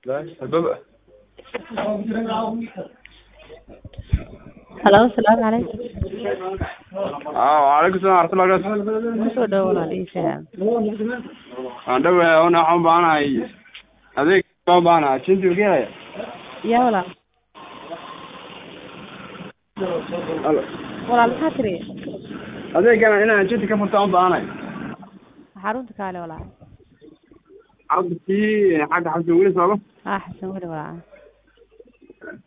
الباب halo asalaamu calaykum اه وعليكم السلام ورحمة الله وبركاته kusoo dhawo walaal ii faham aan dhawahay una waxaan u baahanahay adeeg baan u baahanahay jinti ka helaya yaa walaal Alo. walaal maxaa tiri adeegana inaan jinti ka furtaan u baahanahay xarunta kaale walaal cabdikii xagga xabsi weli sooba ah xasan weli walaal